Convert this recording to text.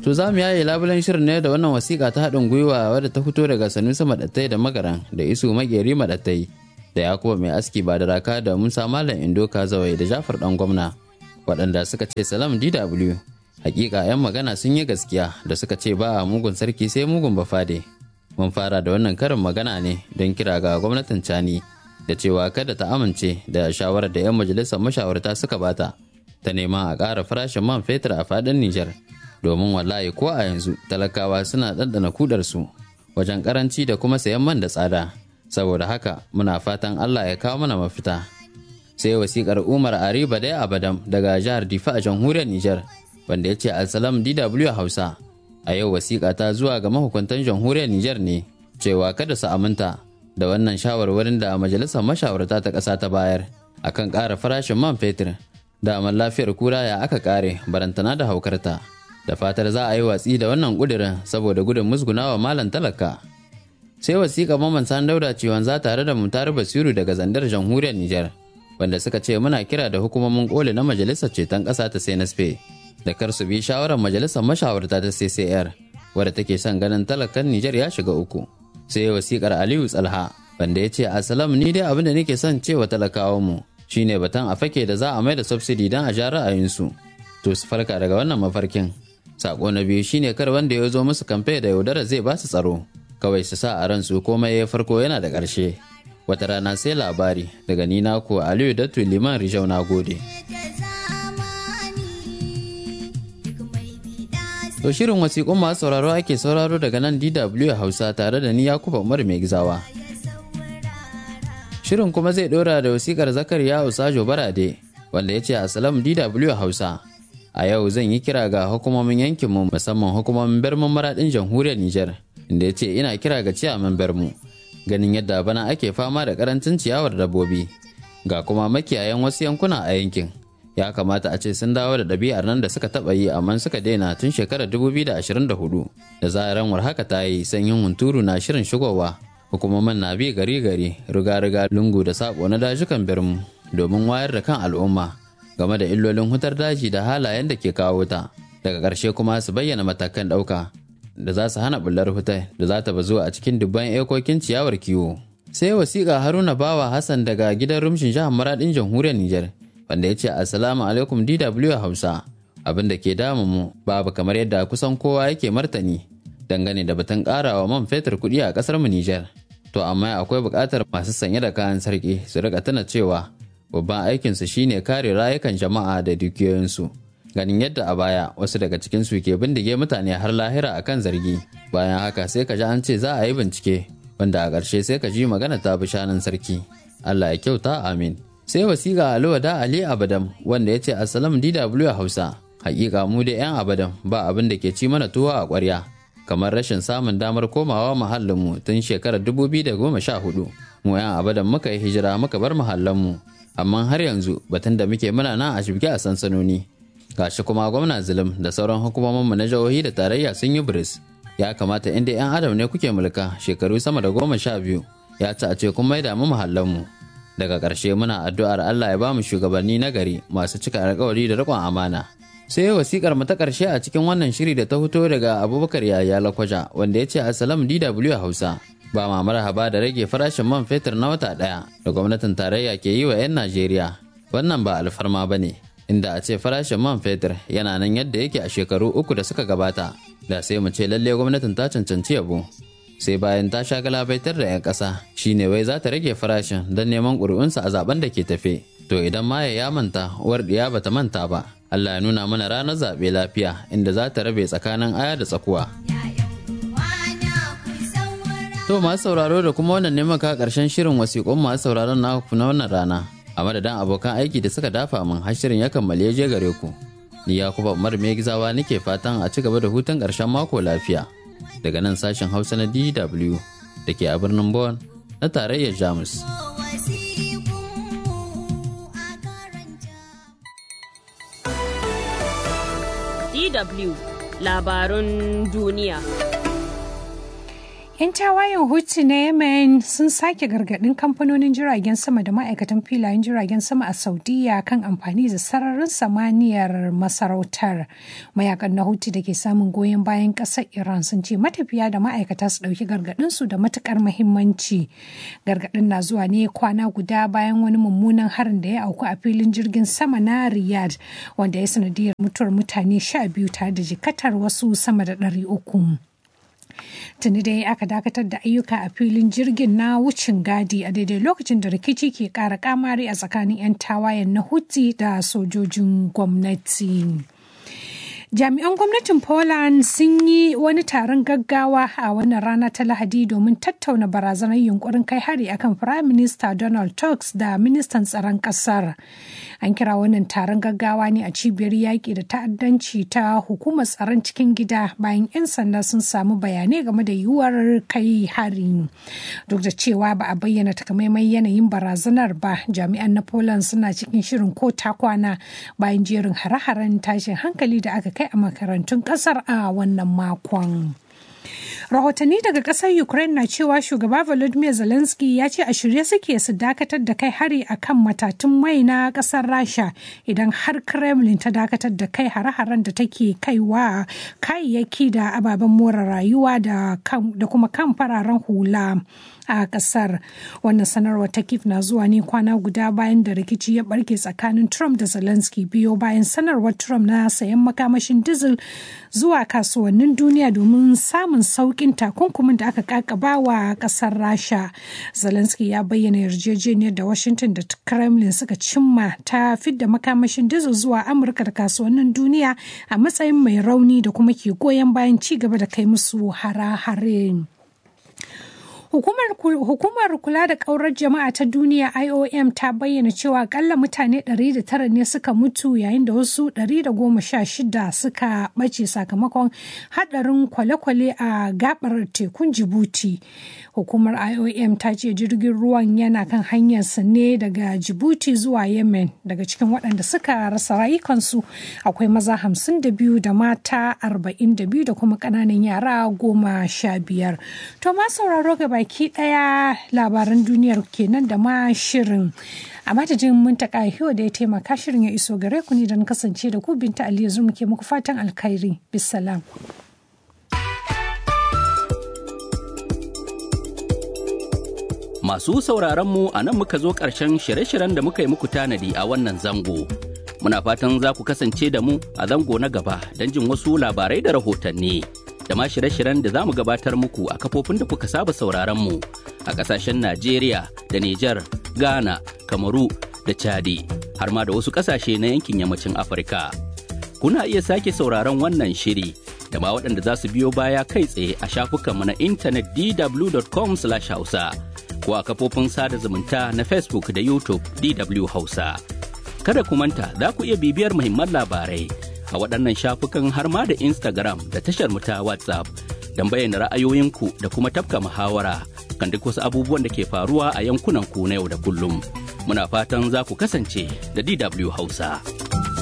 To za mu yaye labulen shirin ne da wannan wasiƙa ta haɗin gwiwa wadda ta fito daga Sanusi Maɗattai da Magaran da Isu Mageri Maɗattai da Yakuba Mai Aski ba da raka da Musa Malam Indo Kazawai da Jafar ɗan gwamna waɗanda suka ce salam DW. Hakika 'yan magana sun yi gaskiya da suka ce ba a mugun sarki sai mugun bafade. Mun fara da wannan karin magana ne don kira ga gwamnatin Cani da cewa kada ta amince da shawarar da 'yan majalisar mashawarta suka bata ta nema a ƙara farashin man fetur a faɗin Nijar. domin wallahi ko a yanzu talakawa suna ɗanɗana kudarsu wajen karanci da kuma sayan man da tsada saboda haka muna fatan allah ya kawo mana mafita sai wasikar umar ariba dai abadam daga jihar difa a jamhuriyar niger wanda ya ce alsalam dw hausa a yau wasiƙa ta zuwa ga mahukuntan jamhuriyar niger ne cewa kada su aminta da wannan shawarwarin da majalisar mashawarta ta ƙasa ta bayar akan ƙara farashin man fetur da lafiyar kura ya aka ƙare barantana da haukarta da fatar za a yi watsi da wannan ƙudurin saboda gudun musgunawa malam talaka sai wasiƙa maman san dauda ciwon za tare da mutar basiru daga zandar jamhuriyar nijar wanda suka ce muna kira da hukumomin koli na majalisar ceton ƙasa ta senaspe da kar su bi shawarar majalisar mashawarta ta ccr wadda take son ganin talakan nijar ya shiga uku sai wasiƙar aliyu tsalha wanda ya ce asalam ni dai abin da nake son cewa talakawan mu shine batan a fake da za a mai da subsidy don a ja ra'ayinsu to su farka daga wannan mafarkin Sako na biyu shine kar wanda ya zo musu kamfe da yaudara zai ba su tsaro. Kawai su sa a ransu komai ya farko yana da ƙarshe. Wata rana sai labari daga ni ko Aliyu Datu Liman Rijau na gode. To shirin wasiƙun masu sauraro ake sauraro daga nan DW Hausa tare da ni Yakuba Umar mai gizawa. Shirin kuma zai ɗora da wasiƙar Zakariya Usajo Barade wanda ya ce Asalam DW Hausa. a yau zan yi kira ga hukumomin yankinmu musamman hukumomin bermun maradin jamhuriyar Nijar inda ya ce ina kira ga ciyaman bermu ganin yadda bana ake fama da karancin ciyawar dabbobi ga kuma makiyayan wasu yankuna a yankin ya kamata a ce sun dawo da ɗabi'ar nan da suka taɓa yi amma suka daina tun shekarar 2024 da zaran war haka ta yi sanyin hunturu na shirin shigowa hukumomin na bi gari gari riga-riga lungu da sako na dajukan bermu domin wayar da kan al'umma game da illolin hutar daji da halayen da ke kawo wuta daga ƙarshe kuma su bayyana matakan ɗauka da za su hana bullar hutar da za ta bazu a cikin dubban ekokin ciyawar kiwo sai wasiƙa haruna bawa hassan daga gidan rumshin jihar maradin jamhuriyar nijar wanda ya ce assalamu alaikum dw hausa abin da ke damu mu babu kamar yadda kusan kowa yake martani dangane da batun ƙarawa man fetur kuɗi a ƙasar mu nijar to amma akwai buƙatar masu sanye da kayan sarki su rika tuna cewa babban aikinsu shine kare rayukan jama'a da dukiyoyinsu ganin yadda a baya wasu daga cikinsu ke bindige mutane har lahira akan zargi bayan haka sai ka ji an ce za a yi bincike wanda a ƙarshe sai ka ji magana ta bi shanun sarki allah ya kyauta amin sai wasiƙa aluwa da ali abadam wanda ya ce assalam dw hausa hakika mu da yan abadam ba abin da ke ci mana tuwo a ƙwarya kamar rashin samun damar komawa muhallinmu tun shekarar 2014 mu yan abadan muka yi hijira muka bar muhallanmu amma har yanzu batun da muke muna nan a shibge a sansanoni gashi kuma gwamna zulum da sauran hukumominmu na jihohi da tarayya sun yi biris ya kamata inda 'yan adam ne kuke mulka shekaru sama da goma sha biyu ya ci a ce kun maida mu muhallanmu daga ƙarshe muna addu'ar allah ya ba mu shugabanni na gari masu cika alkawari da riƙon amana sai wasikar mu ta ƙarshe a cikin wannan shiri da ta fito daga abubakar yaya lakwaja wanda ya ce asalam dw hausa ba ma marhaba da rage farashin man fetur na wata ɗaya da gwamnatin tarayya ke yi wa 'yan Najeriya. Wannan ba alfarma ba ne, inda a ce farashin man fetur yana nan yadda yake a shekaru uku da suka gabata, da sai mu ce lalle gwamnatin ta cancanci yabo. Sai bayan ta sha galabaitar da 'yan ƙasa, shi ne wai za ta rage farashin don neman ƙuri'unsa a zaben da ke tafe. To idan ma ya manta, uwar ɗiya ba ta manta ba. Allah ya nuna mana ranar zaɓe lafiya inda za ta rabe tsakanin aya da tsakuwa. To masu sauraro da kuma wannan ne maka karshen shirin wasiƙun masu sauraron na na wannan rana. A madadin abokan aiki da suka dafa min har shirin ya kammale je gare ku. Ni ya kuma Umar gizawa nake fatan a ci gaba da hutun ƙarshen mako lafiya. Daga nan sashen Hausa na DW da ke a birnin Bonn na tarayyar Jamus. DW labarun duniya. 'Yan tawayen Houthi na Yemen sun sake gargaɗin kamfanonin jiragen sama da ma'aikatan filayen jiragen sama a Saudiya kan amfani da sararin samaniyar masarautar. Mayakan na Houthi da ke samun goyon bayan ƙasar Iran sun ce matafiya da ma'aikata su ɗauki gargaɗinsu da matuƙar muhimmanci. Gargaɗin na zuwa ne kwana guda bayan wani mummunan harin da ya auku a filin jirgin sama na Riyadh wanda ya sanadiyar mutuwar mutane sha biyu tare da jikatar wasu sama da ɗari uku. tuni dai aka dakatar da ayyuka a filin jirgin na wucin gadi a daidai lokacin da rikici ke kara kamari a tsakanin 'yan tawayen na huti da sojojin gwamnati. jami'an gwamnatin poland sun yi wani taron gaggawa a wannan rana ta lahadi domin tattauna barazanar yunkurin kai hari akan prime minister donald tusk da ministan tsaron kasar an kira wannan taron gaggawa ne a cibiyar yaƙi da ta'addanci ta hukumar tsaron cikin gida bayan 'yan sanda sun samu bayanai game da yiwuwar kai hari duk da cewa ba a bayyana takamaiman yanayin barazanar ba jami'an na poland suna cikin shirin ko ta kwana bayan jerin hare-haren tashin hankali da aka kai a makarantun kasar a wannan makon. rahotanni daga kasar ukraine na cewa shugaba volodymyr zelensky ya ce a shirye suke su dakatar da kai hari a kan matatun mai na kasar rasha idan har kremlin ta dakatar da kai hare-haren da take kaiwa kayayyaki da ababen more rayuwa da kuma kan fararen hula a kasar wannan sanarwar ta kif na zuwa ne kwana guda bayan da rikici ya barke tsakanin trump da zelensky biyo bayan sanarwar trump na sayan makamashin diesel zuwa kasuwannin duniya domin samun saukin takunkumin da aka kakaba wa kasar rasha zelensky ya bayyana yarjejeniyar da washington da kremlin suka cimma ta fidda makamashin diesel zuwa amurka da kasuwannin duniya a matsayin mai rauni da kuma ke goyon bayan ci gaba da kai musu hare-hare. Hukumar, hukumar kula da ƙaurar jama'a ta duniya IOM ta bayyana cewa akalla mutane 109 ne suka mutu yayin da wasu 116 suka ɓace sakamakon haɗarin kwale-kwale a gabar tekun Jibuti. Hukumar IOM ta ce jirgin ruwan yana kan hanyarsa ne daga Jibuti zuwa Yemen daga cikin waɗanda suka rasa rayukansu akwai maza 52 da mata 42 da kuma ƙananan yara goma sha biyar. To ma sauraro gaba baki daya labaran duniyar kenan da ma shirin a madadin muntaka hiyo da ya taimaka shirin ya iso gare ku ne don kasance da ku binta aliyu zuma ke muku fatan alkhairi bisalam Masu sauraron mu a nan muka zo ƙarshen shirye-shiryen da muka yi muku tanadi a wannan zango. Muna fatan za ku kasance da mu a zango na gaba don jin wasu labarai da rahotanni. da ma shirye-shiryen da za mu gabatar muku a kafofin da kuka saba sauraron mu a ƙasashen Najeriya da Nijar, Ghana, Kamaru da Chadi har ma da wasu ƙasashe na yankin yammacin Afirka. Kuna iya sake sauraron wannan shiri da ma waɗanda za su biyo baya kai tsaye a shafukanmu na intanet dw.com/hausa ko a kafofin sada zumunta na Facebook da YouTube DW Hausa. Kada ku manta za ku iya bibiyar muhimman labarai a waɗannan shafukan har ma da Instagram da tashar mu ta WhatsApp don bayyana ra'ayoyinku da kuma tafka muhawara kan duk wasu abubuwan da ke faruwa a yankunan ku na yau da kullum. Muna fatan za ku kasance da DW Hausa.